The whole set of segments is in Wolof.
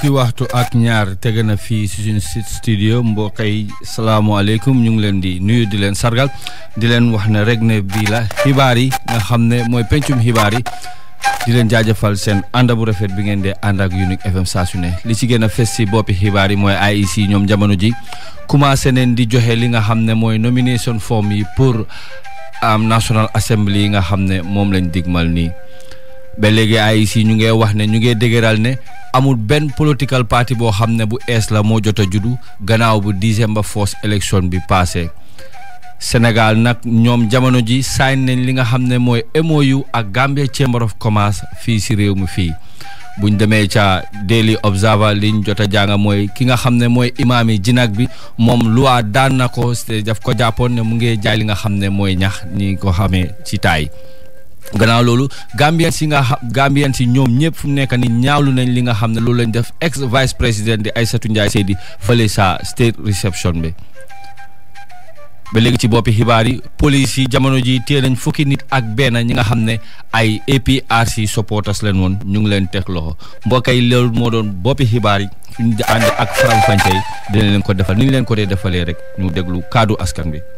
fukki waxtu ak ñaar tege na fii si suñu site studio mbokk yi salaamaaleykum ñu ngi leen di nuyu di leen sargal di leen wax ne rek ne bii la xibaar yi nga xam ne mooy pencum xibaar yi di leen jaajëfal seen ànd bu rafet bi ngeen dee ànd ak Unique FM saa su ne li ci gën a fes si boppi xibaar yi mooy IEC ñoom jamono ji commencé neen di joxe li nga xam ne mooy nomination form yi pour am National Assembly yi nga xam ne moom lañ digmal nii ba léegi IEC ñu ngi wax ne ñu ngi dëgëral ne amul benn political party boo xam ne bu ees la moo jot a juddu gannaaw bu December first election bi passé Sénégal nag ñoom jamono ji sign nañ li nga xam ne mooy MOU ak Gambia Chamber of Commerce fii si réew mi fii buñ demee ca Daily Observer liñ jot a jàng mooy ki nga xam ne mooy imaam yi jinak bi moom loi daan na ko daf ko jàppoon ne mu ngi jaay li nga xam ne mooy ñax ni ko xamee ci taay gannaaw loolu Gambien si nga xam Gambien si ñoom ñëpp fu mu nekk ni ñaawlu nañ li nga xam ne loolu lañ def ex vice président di Aïssatou Ndiaye Seydi fële sa state reception bi ba léegi ci boppi xibaar yi police yi jamono ji téye nañ fukki nit ak benn ñi nga xam ne ay APRC supporters leen woon ñu ngi leen teg loxo mbokk yi loolu moo doon boppi xibaar yi suñu ànd ak faram fànce yi dina leen ko defal ni ñu leen ko dee defalee rek ñu déglu kaddu askan bi.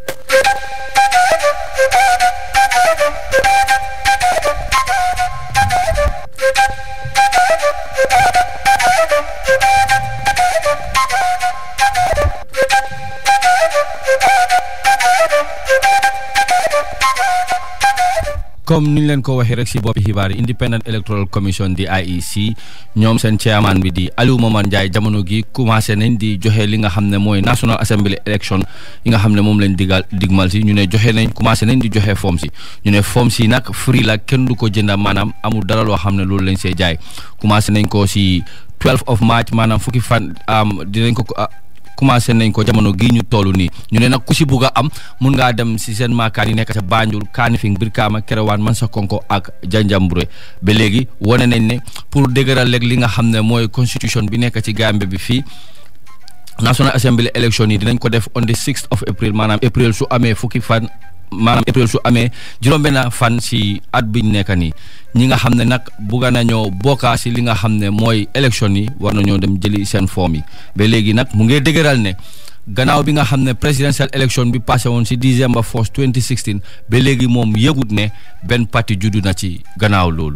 comme ni ñu leen ko waxee rek si boppi xibaar yi Independent Electoral Commission di IEC ñoom seen chairman bi di Aliou Momar Ndiaye jamono gi commencé nañ di joxe li nga xam ne mooy National Assembly election yi nga xam ne moom lañ digal digmal si ñu ne joxe nañ commencé nañ di joxe form si ñu ne form si nag free la kenn du ko jënda maanaam amul dara loo xam ne loolu lañ see jaay commencé nañ ko si 12 of March maanaam fukki fan dinañ ko commencé nañ ko jamono gii ñu toll nii ñu ne nag ku si bugg a am mun ngaa dem si seen maakaan yi nekk ca Banjul Kanifing Brikama Kerewaan Mansakonko ak Janjanbureh ba léegi wane nañ ne pour dëgëral léegi li nga xam ne mooy constitution bi nekk ci Gambie bi fii National Assembly election yi dinañ ko def on the 6th of April maanaam April su amee fukki fan maanaam April su amee juróom-benn fan si at biñ nekk nii ñi nga xam ne nag bugga nañoo bokkaa si li nga xam ne mooy élection yi war nañoo dem jëli seen form yi ba léegi nag mu ngi dëgëral ne gannaaw bi nga xam ne presidential election bi passé woon si December 1 2016 ba léegi moom yëgut ne benn parti juddu na ci gannaaw loolu.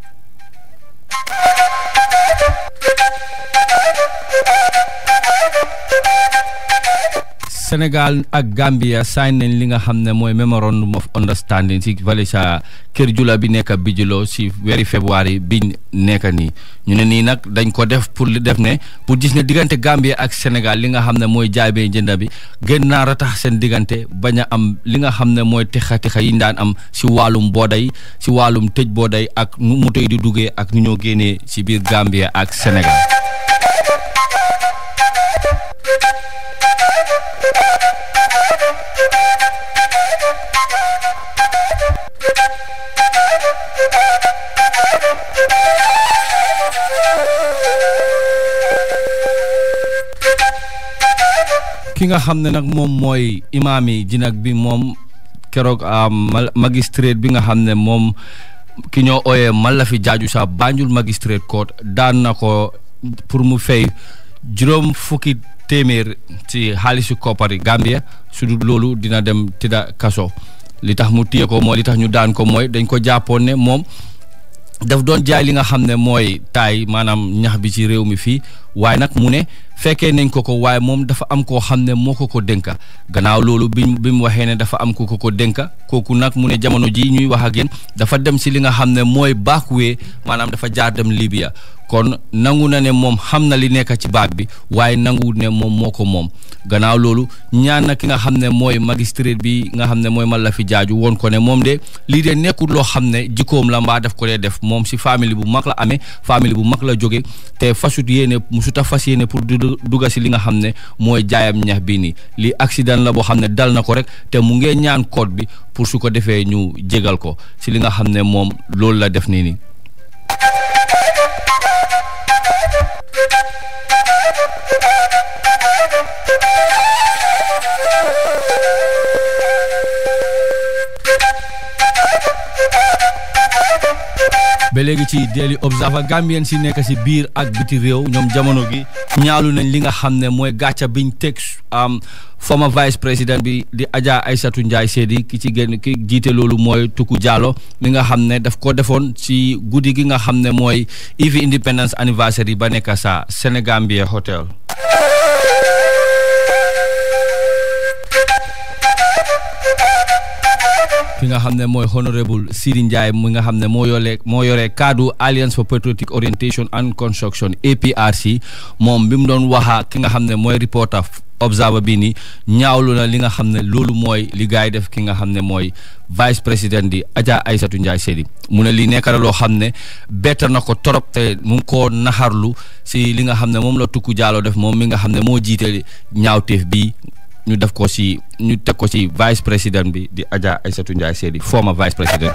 Sénégal ak Gambia sign nañ li nga xam ne mooy memorandum of understanding si vallée sa kër jula bi nekk Bijilo si weeri février biñ nekk nii ñu ne nii nag dañ ko def pour li def ne pour gis ne diggante Gambia ak Sénégal li nga xam ne mooy jaay bee jënda bi gën naa ratax seen diggante bañ a am li nga xam ne mooy tixa tixa yi ñu daan am si wàllum booday si wàllum tëj booday ak nu moto yi di duggee ak nu ñoo génnee si biir Gambia ak Sénégal. ki nga xam ne nag moom mooy imaam yi jinak bi moom keroog magistrate bi nga xam ne moom ki ñoo ooyee Malafi Jaaju sa Banjul magistrate court daan na ko pour mu fay juróom fukki téeméer ci xaalisu koppari Gambia su dul loolu dina dem tëdda kaso li tax mu téye ko mooy li tax ñu daan ko mooy dañ ko jàppoon ne moom daf doon jaay li nga xam ne mooy taay maanaam ñax bi ci réew mi fii waaye nag mu ne fekkee nañ ko ko waaye moom dafa am koo xam ne moo ko ko dénka gannaaw loolu bi bi mu waxee ne dafa am ku ko ko dénka kooku nag mu ne jamono ji ñuy wax ak yéen dafa dem si li nga xam ne mooy baakuwee maanaam dafa jaar dem Libya kon nangu na ne moom xam na li nekk ci baag bi waaye nangu ne moom moo ko moom gannaaw loolu ñaan na ki nga xam ne mooy magistrate bi nga xam ne mooy Malafi Jaaju woon ko ne moom de lii de nekkul loo xam ne jikkoom la mbaa def ko dee def moom si famille bu mag la amee famille bu mag la jóge te fasut yéene musuta fas yéene pour dugga si li nga xam ne mooy jaayam ñax bii nii lii accident la boo xam ne dal na ko rek te mu ngee ñaan code bi pour su ko defee ñu jégal ko si li nga xam ne moom loolu la def nii nii ba léegi ci Daily Observer Gambien si nekk si biir ak biti réew ñoom jamono gi ñaalu nañ li nga xam ne mooy gàcca biñ teg am former vice président bi di Adja Aïssatou Ndiaye Seydi ki ci génn ki jiite loolu mooy Tuku Jallow mi nga xam ne daf ko defoon ci guddi gi nga xam ne mooy Ivy Independence Anniversary ba nekk sa Senegambia Hotel ki nga xam ne mooy honorable Sidi Ndiaye mi nga xam ne moo yore moo yore kaddu Alliance for Patriotic Orientation and Construction APRC moom bi mu doon waxa ki nga xam ne mooy reporter observer bi ni ñaawlu na li nga xam ne loolu mooy li gars yi def ki nga xam ne mooy vice président di Adja Aïssatou Ndiaye Seydi mu ne li nekk na loo xam ne bett na ko torop te mu ngi koo naxarlu si li nga xam ne moom la Tuku Jallow def moom mi nga xam ne moo jiite ñaawteef bi ñu def ko ci ñu teg ko ci vice président bi di Adja Aïssatou Ndiaye Seydi former vice président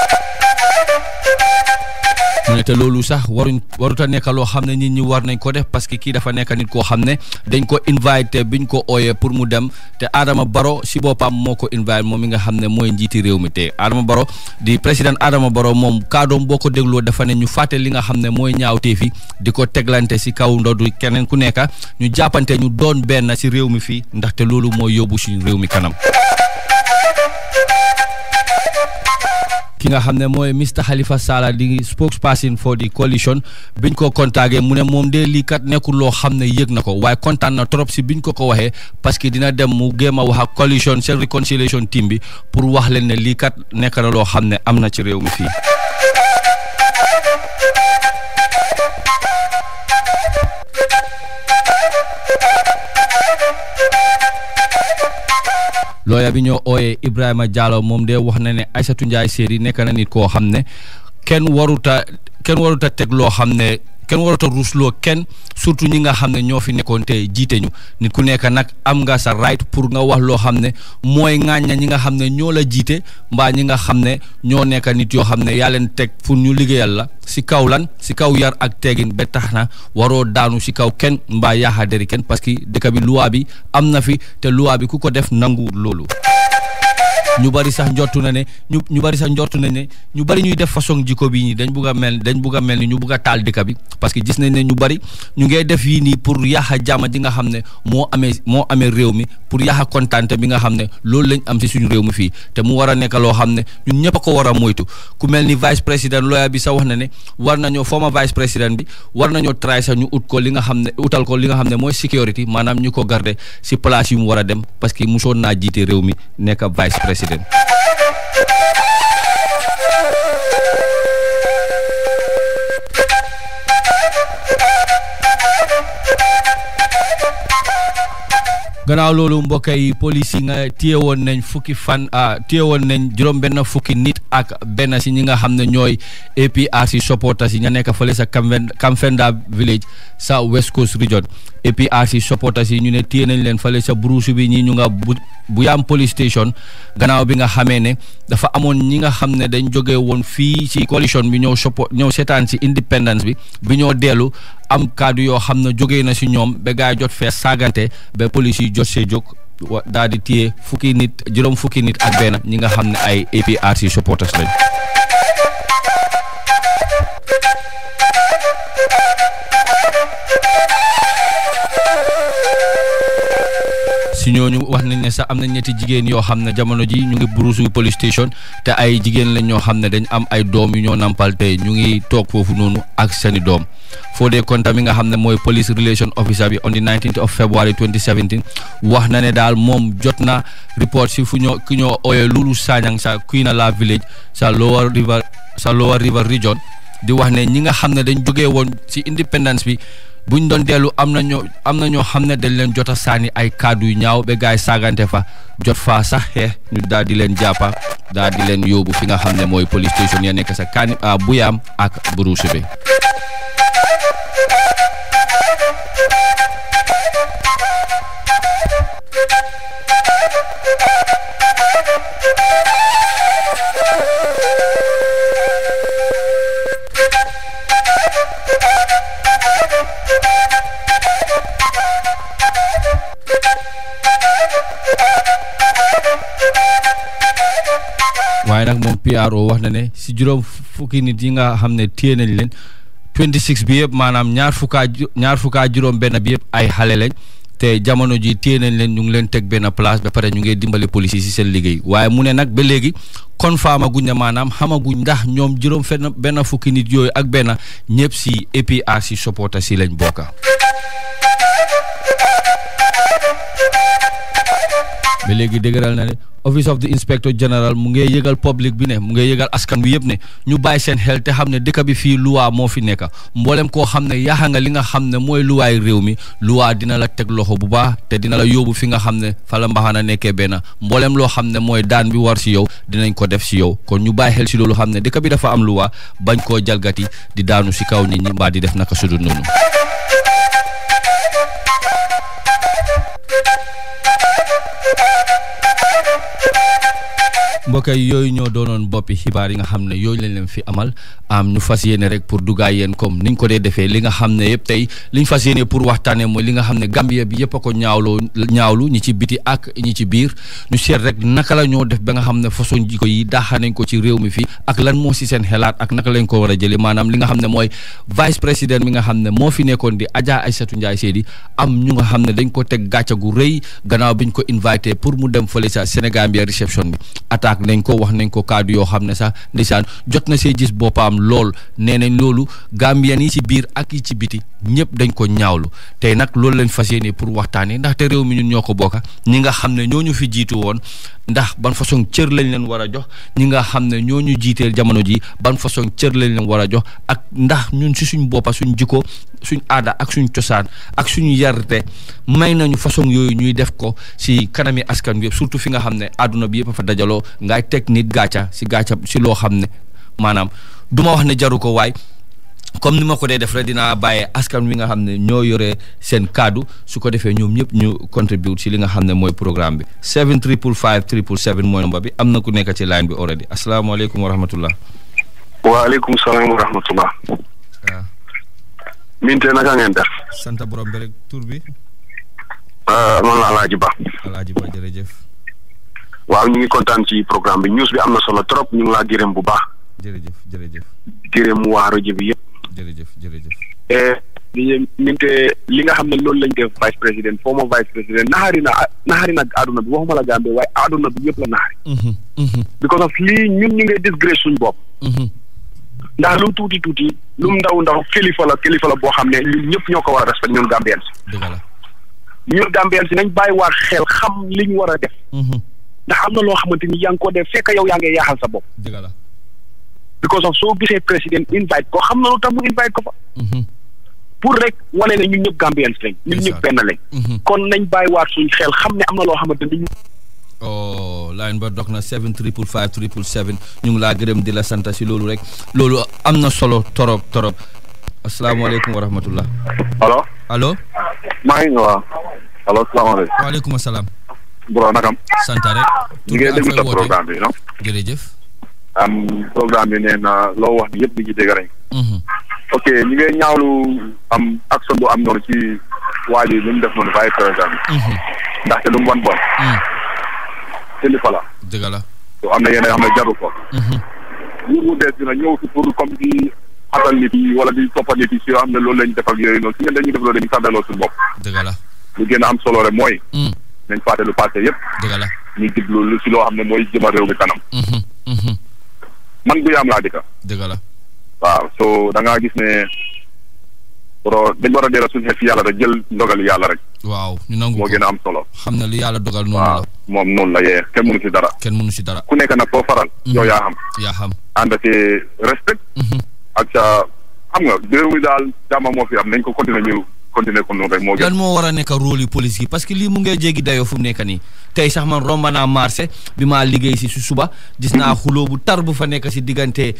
mu ne te loolu sax waruñ waruta nekk loo xam ne nit ñi war nañ ko def parce que kii dafa nekk nit koo xam ne dañ ko invité biñ ko ooyee pour mu dem te Adama Barrow si boppam moo ko invité moom mi nga xam ne mooy njiiti réew mi te Adama Barrow di président Adama Barrow moom kaadoom boo ko dégloo dafa ne ñu fàtte li nga xam ne mooy ñaawteef yi di ko teglante si kaw ndodu keneen ku nekk ñu jàppante ñu doon benn si réew mi fii ndaxte loolu mooy yóbbu suñu réew mi kanam. ki nga xam ne mooy Mr Halifa Sallah di spokesperson for the coalition biñ ko contacté mu ne moom de lii kat nekkul loo xam ne yëg na ko waaye kontaan na trop si biñ ko ko waxee parce que dina dem mu géem a wax ak coalition seen reconciliation team bi pour wax leen ne lii kat nekk na loo xam ne am na ci réew mi fii. looya bi ñoo ooyee Ibrahima Diallo moom de wax na ne Aïssatou Ndiaye Seydi nekk na nit koo xam ne kenn waruta kenn waruta teg loo xam ne kenn waruta ruusloo kenn surtout ñi nga xam ne ñoo fi nekkoon te jiite ñu nit ku nekk nag am nga sa right pour nga wax loo xam ne mooy ŋàñña ñi nga xam ne ñoo la jiite mbaa ñi nga xam ne ñoo nekk nit yoo xam ne yaa leen teg pour ñu liggéeyal la si kaw lan si kaw yar ak teegin ba tax na waroo daanu si kaw kenn mbaa yaaxa deri kenn parce que dëkk bi loi bi am na fi te loi bi ku ko def nangu loolu ñu bari sax njortu na ne ñu ñu bari sax njortu nañ ne ñu bari ñuy def façon jikko bii nii dañ bugg a mel dañ bugg a mel ni ñu bugg a taal dëkk bi parce que gis nañ ne ñu bari ñu ngey def yii nii pour yaaxa jàmm ji nga xam ne moo amee moo amee réew mi pour yaaxa kontaante bi nga xam ne loolu lañ am si suñu réew mi fii te mu war a nekk loo xam ne ñun ñëpp a ko war a moytu ku mel ni vice président lawyer bi sax wax na ne war nañoo former vice président bi war nañoo try sax ñu ut ko li nga xam ne utal ko li nga xam ne mooy sécurité maanaam ñu ko garder si place yu mu war a dem parce que musoon naa jiite réew mi nekk vice président gannaaw loolu mbokk yi police yi nga téye woon nañ fukki fan téye woon nañ juróom benn fukki nit ak benn si ñi nga xam ne ñooy APRC supporters yi ña nekk fële sa Kamfenda village sa West Coast region APRC supporters yi ñu ne téye nañ leen fële sa Burusu bi ñi ñu nga bu Buyam police station gannaaw bi nga xamee ne dafa amoon ñi nga xam ne dañ jóge woon fii ci coalition bi ñëw support ñëw seetaan si independence bi bi ñoo dellu am kaddu yoo xam ne jógee na si ñoom ba gaa jot fee saagante ba police yi jot see jóg daal di téye fukki nit juróom fukki nit ak benn ñi nga xam ne ay APRC supporters lañ. si ñooñu wax nañ ne sax am na ñetti jigéen yoo xam ne jamono ji ñu ngi Burusu police station te ay jigéen lañ ñoo xam ne dañ am ay doom yu ñoo nampal te ñu ngi toog foofu noonu ak seeni doom Fodé Konta mi nga xam ne mooy police relation officer bi on the 19th of February 2017 wax na ne daal moom jot na report si fu ñoo ki ñoo ooyee Lulu Sanyang sa Kuinala village sa Lower River sa Lower River region di wax ne ñi nga xam ne dañ jógee woon si independence bi buñ doon dellu am na ñoo am na ñoo xam ne dañ leen jot a sànni ay kàddu yu ñaaw ba gaay saagante fa jot faa sax xeex ñu daal di leen jàppa daal di leen yóbbu fi nga xam ne mooy police station ya nekk sa kaani Buyam ak Burusu bi waaye nag moom PRO wax na ne si juróom fukki nit yi nga xam ne téye nañ leen 26 bi yëpp maanaam ñaar fukkaa ñaar fukkaa juróom benn bi yëpp ay xale lañ te jamono ji téye nañ leen ñu ngi leen teg benn place ba pare ñu ngi dimbali police yi si seen liggéey waaye mu ne nag ba léegi confirme guñ ne maanaam xamaguñ ndax ñoom juróom fenn benn fukki nit yooyu ak benn ñëpp si APRC supporter si lañ bokka ba léegi dëgëral na ne office of the inspector general mu ngi yëgal public bi ne mu ngi yëgal askan bi yëpp ne ñu bàyyi seen xel te xam ne dëkk bi fii luwaa moo fi nekk mboolem koo xam ne yaaxa nga li nga xam ne mooy luwaay réew mi luwaa dina la teg loxo bu baax te dina la yóbbu fi nga xam ne fa la mbaxana nekkee benn mboolem loo xam ne mooy daan bi war si yow dinañ ko def si yow kon ñu bàyyi xel si loolu xam ne dëkk bi dafa am luwaa bañ koo jalgati di daanu si kaw nit ñi mbaa di def naka sudul noonu mbokk yi yooyu ñoo doonoon boppi xibaar yi nga xam ne yooyu lañ leen fi amal am ñu fas yéene rek pour duggaay yéen comme niñ ko dee defee li nga xam ne yëpp tey liñ fas yéene pour waxtaanee mooy li nga xam ne Gambia bi yëpp a ko ñaawloo ñaawlu ñi ci biti ak ñi ci biir ñu seet rek naka la ñoo def ba nga xam ne façon jiko yi daaxa nañ ko ci réew mi fii ak lan moo si seen xelaat ak naka lañ ko war a jëlee maanaam li nga xam ne mooy vice président mi nga xam ne moo fi nekkoon di Adja Aïssatou Ndiaye Seydi am ñu nga xam ne dañ ko teg gàcce gu rëy gannaaw biñ ko invité pour mu dem fële sa Sénégambia réception bi attaque nañ ko wax nañ ko kaddu yoo xam ne sax ndeysaan jot na see gis boppam lool nee nañ loolu Gambien yi ci biir ak yi ci biti ñëpp dañ ko ñaawlu tey nag loolu lañ fas yéene pour waxtaanee ndaxte réew mi ñun ñoo ko bokka ñi nga xam ne ñoo ñu fi jiitu woon ndax ban façon cër lañ leen war a jox ñi nga xam ne ñoo ñu jiiteel jamono ji ban façon cër lañ leen war a jox ak ndax ñun si suñ boppa suñ jikko suñ aada ak suñ cosaan ak suñu yarte may nañu façon yooyu ñuy def ko si kanami askan bi surtout fi nga xam ne àdduna bi yëpp a fa dajaloo ngay teg nit gàcca si gàcca si loo xam ne maanaam du ma wax ne jaru ko waay comme ni ma ko dee def rek dinaa bàyyee askan wi nga xam ne ñoo yore seen kaddu su ko defee ñoom ñëpp ñu contribute si li nga xam ne mooy programme bi 7 triple 5 triple 7 mooy nomba bi am na ku nekk ci line bi already asalaamaaleykum wa rahmatullah waaleykum salaam wa rahmatullah waaw minte naka ngeen def sant borom bi rek tur bi man la Alaaji Ba alaaji ba jërëjëf waaw ñu ngi kontaan ci programme bi news bi am na solo trop ñu ngi laa gërëm bu baax jërëjëf jërëjëf gërëm waa rajo bi yëpp jërëjëf jërëjëf di minte li nga xam ne loolu lañ def vice président former vice président naxari na naxari na àdduna bi waxuma la Gambie waaye àdduna bi yëpp la naxari because of lii ñun ñu ngi disgrace suñ bopp ndax lu tuuti tuuti lu mu ndaw ndaw kilifa la kilifa la boo xam ne ñun ñëpp ñoo ko war a respect ñun Gambien si dëgg la ñun Gambien si nañ bàyyi waa xel xam li ñu war a def ndax am na loo xamante ni yaa ngi ko def fekk yow yaa ngi yaaxal sa bopp dëgg la because of soo gisee président invite ko xam na lu tax mu invite ko fa pour rek wane ne ñun ñëpp Gambien si lañ ñun ñëpp benn lañ kon nañ bàyyi waat suñ xel xam ne am na loo xamante ni oh line ba dox na 7 triple 5 triple 7 ñu ngi laa gërëm di la sant si loolu rek loolu am na solo torop torop asalaamaaleykum wa rahmatullah allo allo maa ngi waaw allo salaamaaleykum waaleykum salaam bro nakam sant rek ñu ngi déglu sa programme bi non jërëjëf am programme bi nee na loo wax ni yëpp di ci dégg nañ ok ñu ngi ñaawlu am action bu am noonu ci waa ji lu mu def noonu vice président bi ndaxte lu mu bon bon kilifa la dëgg la so am na yeneen yoo xam ne jaru ko nguur gu bees dina ñëw fi pour comme di xatal nit yi wala di toppal nit yi si yoo xam ne loolu lañ def ak yooyu noonu si ngeen dañuy def loolu dañuy sàddaloo suñu bopp dëgg la lu gën a am solo rek mooy nañ fàtte lu passé yëpp dëgg la ñu jublu lu si loo xam ne mooy jëma réew mi kanam man bu yaam laa dëkka dëgg la waaw so da ngaa gis ne pro dañ war a delloo suñu xel si yàlla rek jël ndogal yàlla rek waaw ñu nangu moo ko gën a am solo xam ne lu yàlla dogal noonu waaw la moom noonu la yee kenn mënu si dara kenn mënu si dara ku nekk nag koo faral yow yaa xam yaa xam ànd ci respect ak sa xam nga réew mi daal jàmm moo fi am nañ ko continuer ñu continuer ko noonu rek moo gën lan moo war a nekk rôle yi police yi parce que lii mu ngee jéggi dayoo fu mu nekk nii tey sax man romba naa marché bi maa liggéey si su suba gis naa xuloo bu tar bu fa nekk si diggante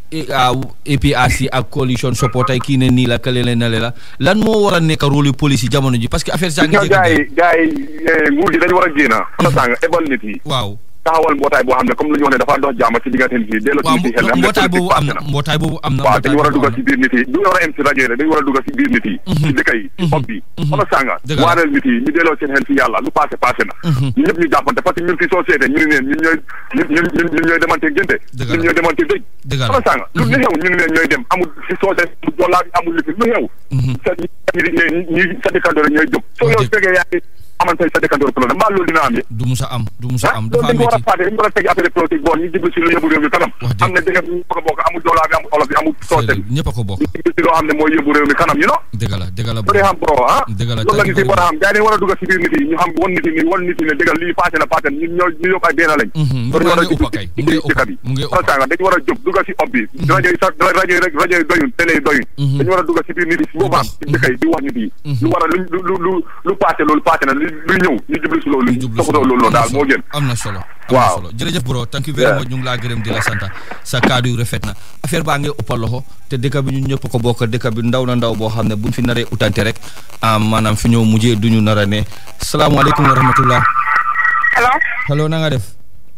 APRC ak coalition support ay kii ne nii la kële la nale la lan moo war a nekk rôle yi police yi jamono ji parce que affaire saa ngi gis nga jéggi gars dayoo yi gars yi nguur gi dañu war a génn am na sàng ebal nit yi waaw taxawal mbootaay boo xam ne comme lu ñu wax ne dafa dox jàmm ci diggante nit yi delloo ci waaw nit yi xel ne xam ne mbootaay boobu am politique na passé na mbootaay boobu am na waaw dañu war a mbootaay dugal boobu ci biir nit yi du war a em si rajo yi dañu war a dugal ci biir nit yi ci dëkk yi ci xob bi xama sànga Dëgg la. waaneel nit yi ñu delloo seen xel ci yàlla lu passé passé na ñu ñëpp ñu jàppante parce que ñun fi société ñu ne neen ñun ñooy ñun ñun ñun ñun ñooy demante gënte Dëgg la. ñun ñooy demante dëj Dëgg la. xama sànga lu li xew ñu ne leen ñooy dem amul si société mu doolaa bi amul lifi lu xew sa ñi ñi sa dëkkandoor ñooy jóg soo yow Dëgg. fekkee yaa ngi amante sa dëkkandoor problème mbaa loolu dina am yi du musa am du musa am loolu dafa dañ ko war a métti fàtte dañ ko war a teg affaire politique bon ñu jublu si lu yóbbu réew mi kanam Wax dëgg. am na dëgg ñu ko bokk amul doolaa bi amul olof bi amul soose bi ñëpp a ko bokk ñu jublu si loo xam ne mooy yóbbu réew mi kanam you know dëgg la dëgg la loolu day xam bro ah Dëgg la, loolu la thank nit you yi war a very xam gars yi dañ war a dugg si biir nit yi ñu xam wan nit yi ni wan nit yi ne dëggal lii passé na passé na ñun ñoo ñu yokk ay benn lañ Mhm, mu loolu war a ngi jublu ëpp kay, ci mu ngi dëkk bi ëpp, mu ngi ëpp. kon sànga dañu war a jóg dugg si ob bi rajo yi sax rajo yi rek rajo yi doyun télé yi doyun Mhm. dañu war a dugg si biir nit yi si boppam dox. ci dëkk yi di wax nit yi lu war a lu lu lu lu passé loolu passé na lu lu ñëw ñu jublu si loolu ñu jublu si toppatoo loolu am na daal solo, moo gën am na solo am na Waaw. solo jërëjëf bro thank you very Yeah. much ñu ngi laa gërëm di la santa sa kaddu yu rafet na affaire baa ngi ëppal loxo te dëkk bi ñun ñëpp ko bokk dëkk bi ndaw na ndaw boo xam ne buñ fi naree utante rek ah maanaam fi ñëw mujjee duñu nar a ne salaamaaleykum wa rahmatullah allo allo na nga def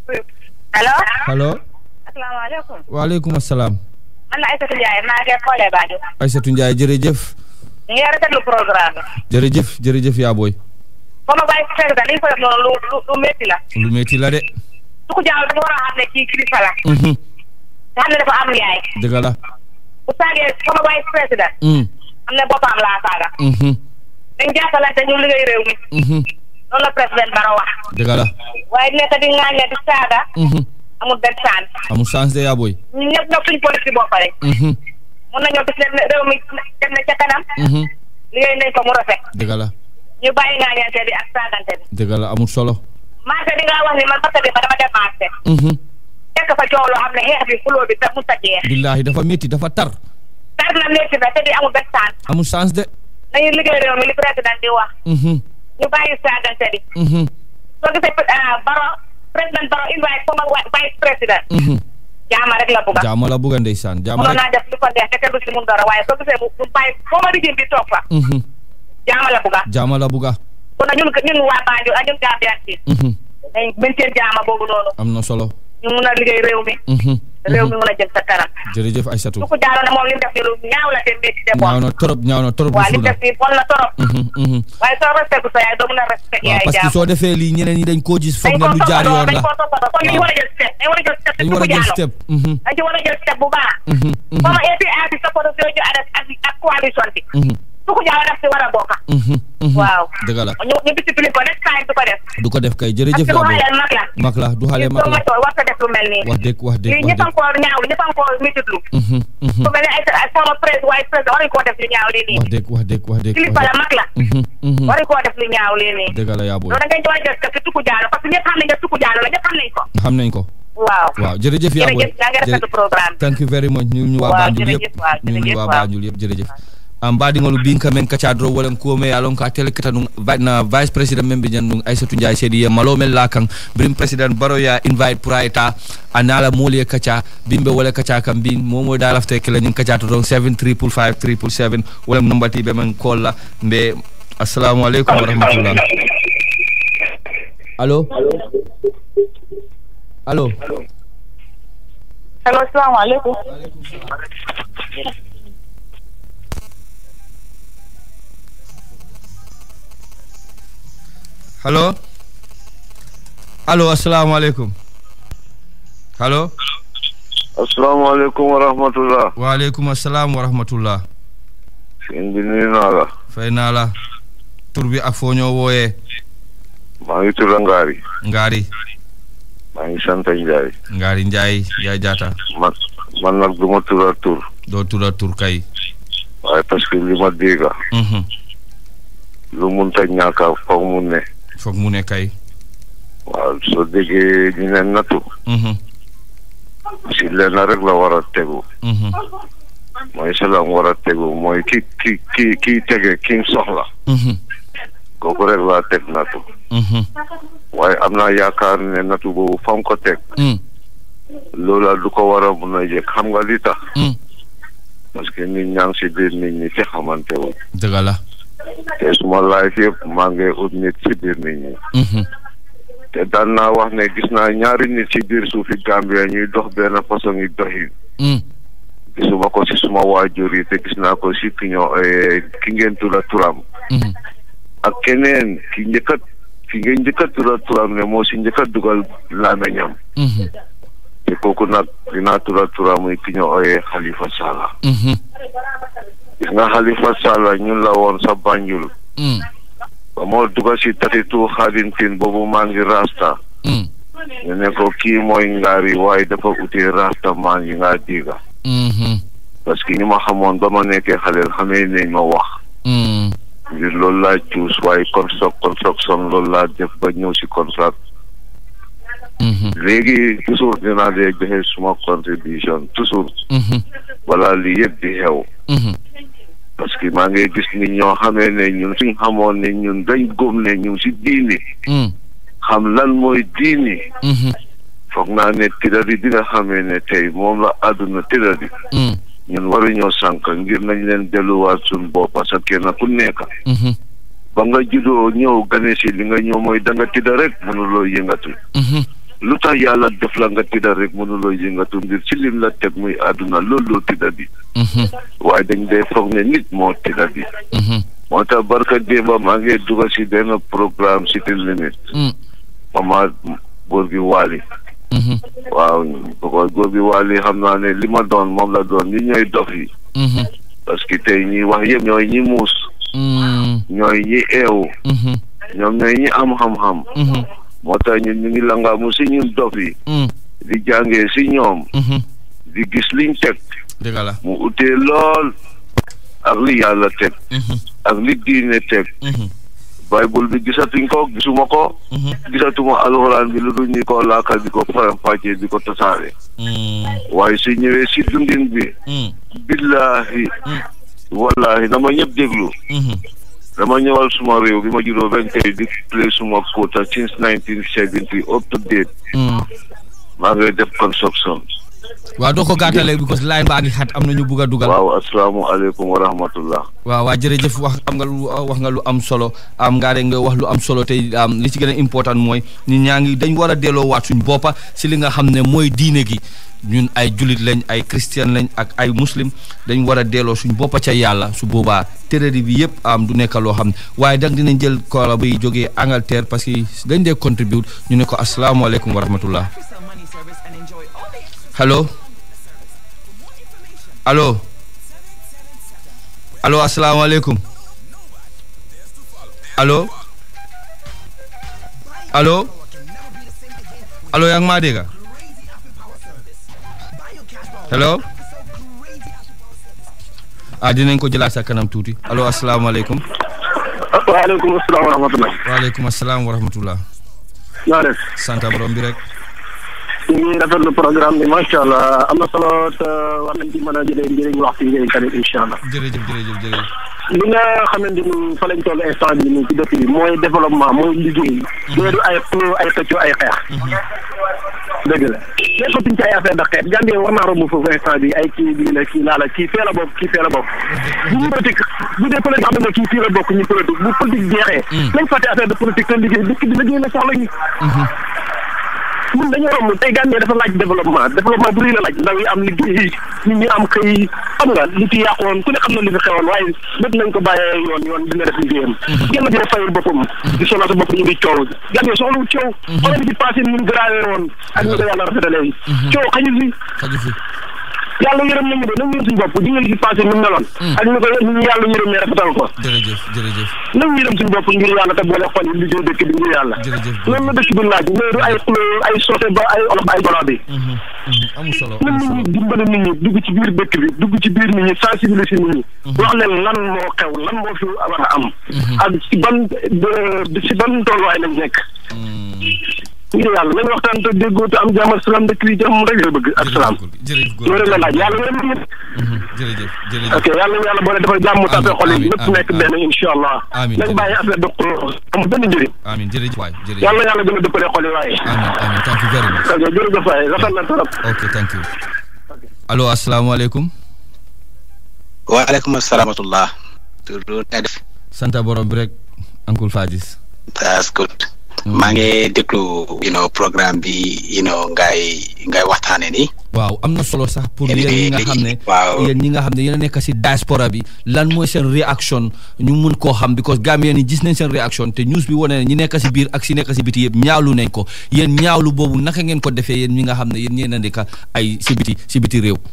allo allo asalaamaaleykum waaleykum asalaam man la Aïssatou Ndiaye maa ngi xoolee Badio Aïssatou Ndiaye jërëjëf ñu ngi rafetlu programme bi jërëjëf jërëjëf yaa booy comme vice président li ñu ko def noonu lu lu lu métti la lu metti la de su ko jaaw dafa war a xam ne kii kilifa la Mhm, nga xam ne dafa am yaay dëgg la bu saagee comme vice président Mm, xam ne boppam laa saaga mhm, dañ jàppalante ñu liggéey réew mi mhm, loolu la président Barrow wax dëgg la waaye nekk di ŋaañle di saaga Mhm, amul benn saan amul chance de yaa booy ñun ñëpp ñëpp suñu politique bopp rek Mhm, mun nañoo gis ne réew mi dem na ca kanam mhm, liggéey nañ ko mu rafet dëgg la ñu bàyyi ŋaañante bi ak saagante bi dëgg la amul solo marché bi nga wax ni man marché bi ma dama dem marché Mhm, fekk fa coow loo xam ne xeex bi xuloo bi da mu sa jeex billaahi dafa métti dafa tar tar na métti na te di amul benn saan amul chance de nañu liggéey réew mi li président di wax Mhm, ñu bàyyi saagante bi mhm, soo gisee ah, Baro président Baro invite sama wa- vice président mhm. jaama rek la bugga jaama la bugga ndeysaan jaama mënoon rek naa def lu ko neex te kenn du si mun dara waaye soo gisee mu mu bàyyi foo ma rijim bi toog fa Mhm, jaama la bugga jaama la bugga kon nag ñun ñun waa Banjul ak ñun Gambian si Mhm, dañ maintain jaama boobu noonu am na solo ñu mun a liggéey réew mi Mhm, réew mi mun a jëm sa kanam jërëjëf Aïssatou su ko jaaroo ne moom li mu def ni lu ñaaw la te métti te ñaaw bon na torop ñaaw na torop waaw li bu mu def nii bon na torop Mhm, mhm. waaye soo respecté sa yaay doo mun a respecté waaw yaay parce que jaam soo defee lii ñeneen ñi dañ koo gis foog dañ ne ko lu jaar yoon toppatoo dañ la ko toppatoo kon ñu war a jël step dañ war a jël step te dañ su war ko a jël jaaroo step Mhm, dañ ci war a jël step bu baax mhm, mhm, comme APR bi support yooyu ñu ànd ak ak coalition bi mhm, su ko jaaroo daf si war a bokk mhm, mhm. waaw dëgg la ñu ñu discipline ko next time du ko def du ko def kay parce jërëjëf que yaa bu booy xale mag la mag la du xale ñu mag soo la ma war sa def lu mel nii wax dëgg wax dëgg lii wax ñëpp a dëgg ko ñaaw ñëpp a ko mititlu Mhm, mhm. su mel ne ay ay sama presse waaye presse waruñu koo def lu ñaaw lii nii wax dëgg wax dëgg wax dëgg kilifa la mag la Mhm, mhm. waruñu koo def lu ñaaw lii nii dëgg la yaa booy loolu da ngay war a jël step te tukku jaaro parce que ñëpp xam nañ ne tukku jaaro la ñëpp xam nañ ko xam nañ ko waaw waaw jërëjëf yaa booy jërëjëf yaa ngi rafetlu programme bi thank you very much ñu ñu waa Waaw, Banjul jërëjëf, yëpp waaw, ñu ñu jërëjëf, waa waaw. Banjul yëpp jërëjëf am mbaɗigol bin kamen kacadro walan kuome alon ka tele kata ɗum na vice président men ɓe jan ɗum aissatou ndiaye seedi ye malomen la kan birim président baroya invite pour a eta a nala mooli e kaca bimɓe wole kaca kam mbin momo da lafte kela ñin kaca to ɗon 7 triple 5 triple 7 walam nombatiɓe men kolla mbe assalamu aleykum wa rahmatullah allo allo allo salaamaaleykum allo allo assalamu aleykum allo asalaamaaleykum wa rahmatullah waaleykum assalam wa rahmatullah sëñ bi nuyu naa la fay naa la tur bi ak foo ñoo wooyee maa ngi tudd Ngari ngaari maa ngi sant Njaay ngaari njaay njaay jaata man man nag du ma tura tur doo tura tur kay waaye parce que li ma dégg Mhm. lu munta ñàkk a foog mu ne foog mu ne kay waaw soo déggee ñu ne nattu Mhm. si lenn rek la war a tegu Mhm. mooy si la mu war a tegu mooy ki ki ki kii tege ki mu soxla Mhm. kooku rek laa teg nattu Mhm. waaye am naa yaakaar ne nattu boobu fa mu ko teg Mm. loola du ko war a mun a yëg xam nga li tax Mm. parce que nit ñaa ngi si biir nit ñi te xamante wu dëgg la te suma life yëpp maa ngi ut nit si biir nit ñi Mhm. te daan naa wax ne gis naa ñaari nit ci biir suufi Gambia ñuy dox benn façon yi doxin Mm. gisuma ko si suma waajur yi te gis naa ko si ki ñoo ki ngeen tudda turam Mhm. ak keneen ki njëkkat ki ngeen njëkkat tudda turam ne moo si njëkkat dugal làmmiñam Mhm. te kooku nag dinaa tudda turam muy ki ñoo ooyee Halifa Sallah Mhm. gis nga Halifa Sallah ñun la woon sa Banjul Mm. ba moo dugal si tatitu xaadintin boobu maa ngi rasta Mm. ñu ne ko kii mooy ngaari waaye dafa utee rasta maan yi ngaa diiga Mhm. parce que ñi ma xamoon ba ma nekkee xaleel xamee nañ ma wax Mm. ngir loolu laa cuus waaye construct construction loolu laa def ba ñëw si contrat Mhm. léegi toujours dinaa dee joxe suma contribution toujours Mhm. wala lii yëpp di xew Mhm. parce que maa ngi gis ni ñoo xamee ne ñun suñ xamoon ne ñun dañ góom ne ñu si diini Mm. xam lan mooy diini Mhm. foog naa ne tëddadi bi nga xamee ne tey moom la àdduna tëddadi Mm. ñun waruñoo sànk ngir nañ leen delluwaat suñ bopp parce que kenn ku nekk Mhm. ba nga juddoo ñëw gane si li nga ñëw mooy da nga tëdda rek mënuloo yëngatu Mhm. lu tax yàlla def la nga tëdda rek mënuloo yëngatu ngir ci lim la teg muy àdduna loolu loo tëdda bi Mhm. waaye dañ dee foog ne nit moo tëdda bi Mhm. moo tax barka démba maa ngi dugal si benn programme cité limite Mm. mama góor gi waali Mhm. waaw ko góor gi waali xam naa ne li ma doon moom la doon ñi ñooy dof yi Mhm. parce que tey ñi wax yëpp ñooy ñi muus Mm. ñooy ñi eewu Mhm. ñoom ñooy ñi am xam-xam Mhm. moo tax ñun ñu ngi langaamu si ñun dof yi Mm. di jàngee si ñoom Mhm. di gis liñ teg dëgg la. mu utee lool ak li yàlla teg Mhm. ak li diine teg Mhm. bible bi gisatuñ ko gisuma ko Mhm. gisatuma alxuraan bi lu dul ñu ko laakal di ko faram-fàccee di ko tasaare Mm. waaye su ñëwee si dundin bi Mm. billahi Mm. wallahi dama ñëpp déglu Mhm. dama ñëwal suma réew bi ma juddoo benn tey di play suma quota since nineteen seventy up to date Mm. maa ngi def construction waaw doo ko gàttalee because line baa ngi xat am na ñu bugg a dugal. waaw asalaamualeykum wa rahmatullah waaw waa jërëjëf wax am nga lu wax nga lu am solo am ngaa rek nga wax lu am solo tey am li ci gën a important mooy nit ñaa ngi dañ war a delloo waat suñ boppa si li nga xam ne mooy diine gi ñun ay julit lañ ay christian lañ ak ay muslim dañ war a delloo suñ boppa ca yàlla su boobaa tërëri bi yëpp am du nekk loo xam ne waaye dag dinañ jël koola bi jógee Angleterre parce que dañ dee contribute ñu ne ko asalaamaaleykum wa rahmatullah allo allo allo asalaamaaleykum allo allo allo yaa ngi maa dégg hello ah dinañ ko jëlaat sa kanam tuuti allo asalaamaaleykum waaleykum asalaam wa rahmatulah. waaleykum asalaam wa rahmatullah naa def sant borom bi rek ñu ngi rafetlu programme bi macha allah am na solo te war nañ ci mën a jëlee njëriñ waxtu yi tamit incha allah. jërëjëf jërëjëf jërëjëf li nga xamante ni fa lañ toll instant bi nii ci dëkk bi mooy développement mooy liggéey. loolu ay xuloo ay xëccoo ay xeex. dëgg la nekkatuñ ci ay affaire de xeet Gambie war naa romb foofu instant bi ay kii bii la kii laa la kii fee la bokk kii fee la bokk. bu ñu politique bu dee politique xam nga kii fii la bokk ñu politique bu politique jeexee. nañ fàtte affaire de politique te liggéey dëkk bi liggéey la soxla ñu. ñun dañoo romb tey Gambie dafa laaj développement développement bu rëy la laaj ndaw yi am liggéey nit ñi am xëy xam nga li ci yàqoon ku ne xam na li fi xewoon waaye lépp nañ ko bàyyee yoon yoon dina def liggéeyam kenn dina fayul boppam di sonal sa bopp ñu ngi coow Gambie soxlawul coow xoolal bi ci passé ñun grawee woon ak ñu ko yàlla rafetalee coow xañu fi xaju fi yàlla yërëm nañu de nañu yërëm suñu bopp di ngeen ci passé ñu meloon ak ñu ko ñu yàlla yërëm rafetal ko jërëjëf jërëjëf nañu yërëm suñu bopp ngir yàlla te boole xol yi liggéey dëkk bi ngir yàlla jërëjëf loolu la dëkk bi laaj mais du ay xuloo ay soose ba ay olof ay golo bi amul solo nan amul nit solo ñi dimbali nit ñi dugg ci biir dëkk bi dugg ci biir nit ñi sensibiliser nit ñi wax leen lan moo xew lan moo fi war a am ak ci ban de- ci ban tolluwaay lañ nekk ngir yàlla nañ waxtaan te déggoo te am jàmm ak salaam dëkk bi jàmm rek la bëgg ak salaam jërëjëf góor loolu rek la laaj yàlla yërëm nit ñi jërëjëf jërëjëf ok yàlla na yàlla boole dafa jàmm tàppe xol yi amiin, lépp amiin, nekk benn incha allah amiin, nañ bàyyi affaire de xuloo amul benn njëriñ amiin jërëjëf waay jërëjëf yàlla na yàlla gën a dëppale xol yi waaye amiin amiin thank you very much ok jërëjëf waay rafet na trop ok thank you allo asalaamaaleykum waaleykum asalaam wa rahmatullah. tur nga def. sant borom bi rek Uncle Fadis that's good. maa ngi déglu you know programme bi you know ngay ngay waxtaane ni waaw am na solo sax pour Yéen yéen ñi nga léegi- xam ne waaw. yéen ñi nga xam ne yéen a nekk si diaspora bi lan mooy seen réaction ñu mun koo xam because Gambien yi gis nañ seen réaction te news bi wane ne ñi nekk si biir ak si nekk si biti yëpp ñaawlu nañ ko yéen ñaawlu boobu naka ngeen ko defee yéen ñi nga xam ne yéen ñeen a nekk ay si biti si biti réew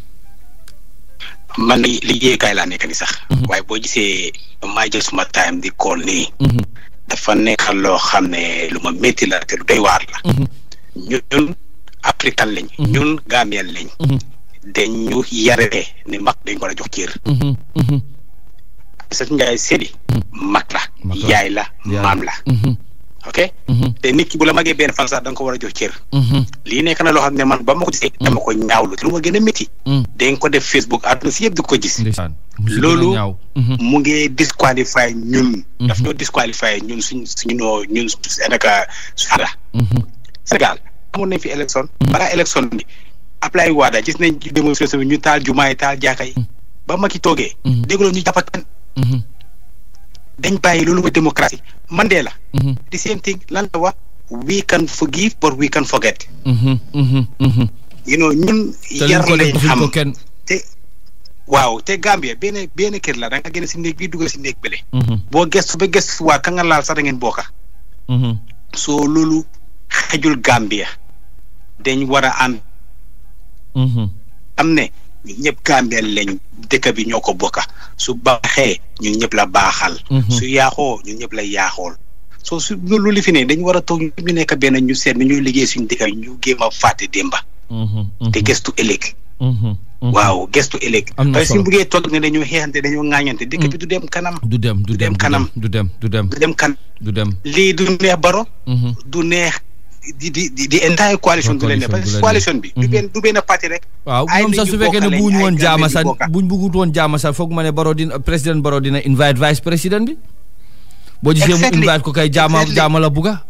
man li liggéeykaay laa nekk ni sax waaye boo gisee maa jël suma time di call nii Mhm, dafa nekk loo xam ne lu ma métti la te lu doy waar la mhm, ñun africain lañ ñun gambien lañ mhm, dañ ñu yaree ni mag dañ ko war a jox cër mhm, mhm, sa njaay seedi mag la Mag la. yaay la Yaay. maam la mhm, ok mhm, te nit ki bu la magee benn fan sax da nga ko war a jox cër mhm, lii nekk na loo xam ne man ba ma ko gisee dama ko ñaawlu te lu ma gën a métti mhm. dañ ko def Facebook àdduna si yëpp di ko gis ndeysaan mu si gën a Loolu- ñaaw. Mhm, mu ngi disqualify ñun daf Mhm. ñoo disqualify ñun suñ suñu noo ñun Sénégal suara mhm, Sénégal amoon nañ fi élection balaa élection bi Ablaye Wade gis nañ ci démonstration bi ñu taal jumaay taal jaaka yi ba Macky toogee Mhm. dégguloo ñu jàpp kenn mhm, dañ bàyyi loolu mooy démocratie Mandela mhm, the same thing lan la wax we can forgive but we can forget mhm, mhm, mhm. you know ñun te liñ yar ko def lañ defuñ xam ko kenn te waaw te Gambia benn benn kër la da nga génn si néeg bi dugal si néeg bële Mhm, boo gestu ba gestu waa ka nga laal sax da ngeen bokka mhm, soo loolu xajul Gambia dañ war a ànd mhm. am ne ñun ñëpp Gambia lañ dëkk bi ñoo ko bokka su baaxee ñun ñëpp la baaxal Mhm. su yaaxoo ñun ñëpp la yaaxool soo su loolu li fi ne dañ war a toog ñu nekk benn ñu seet ni ñuy liggéey suñu dëkk ñu géem a fàtte démba Mhm, mhm, te gestu ëllëg mhm, mhm. waaw gestu ëllëg Am na parce que solo. suñu buggee toog ne dañoo xeexante dañoo ŋaañante dëkk bi du dem kanam du dem du dem dem kanam. du dem du dem du dem kan du dem lii du neex baro Mhm, du neex di di di di entire coalition du leen neex parce que coalition bi du benn du benn parti rek waaw ay ñoom nit sax ñu su fekkee ne bokk lañ, buuñu ay woon Gambien jaama ñu sax bokka. buñ bëggut woon jaama sax foog ma ne Barrow dina président Barrow dina invite vice président bi boo gisee mu Exactly. invite ko kay jaama Exactly. jaama la bugga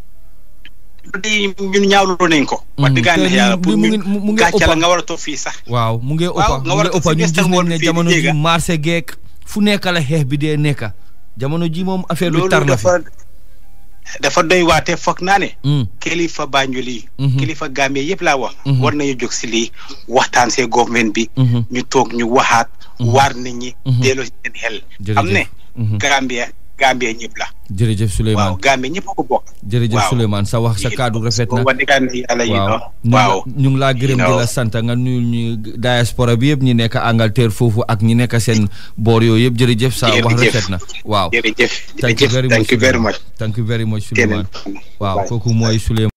di ñun ñaawlu nañ ko wax Mhm. dëgg Te yàlla yàlla lii- pour lii mu ñu ngi- mu- mu ngi gàcce la ëppa. nga war a toog fii sax waaw mu ngi Waaw, ëppa nga mu war ngi a ëppa toog ñun si gis nañ Western ne World fii jamono di ji dégga. marché geek fu nekk la xeex bi dee nekka jamono ji moom affaire bi loolu tar na fi dafa dafa doy waate foog naa ne Mm, kilifa Banjul yi Mhm. kilifa Gambie yëpp laa wax Mhm. war nañu jóg si lii waxtaan see government bi mhm, ñu toog ñu waxaat waar nit ñi Mhm. delloo si seen xel Jërëjëf. am ne mhm. Gambie Gambie ñëpp la jërëjëf waaw Souleymane Gambie ñëpp a ko bokk jërëjëf waaw. Souleymane sa wax sa kaddu rafet na wax dëgg yàlla yi waaw ñu waaw ñu ngi laa gërëm You di know. la sant nga nuyul ñu diaspora bi yëpp ñi nekk Angleterre foofu ak ñi nekk seen boor yooyu yëpp jërëjëf sa wax Jërëjëf. rafet na waaw jërëjëf thank you jërëjëf very much thank you very Souleymane. much thank you very much keneen Souleymane waaw Bye. kooku mooy Souleymane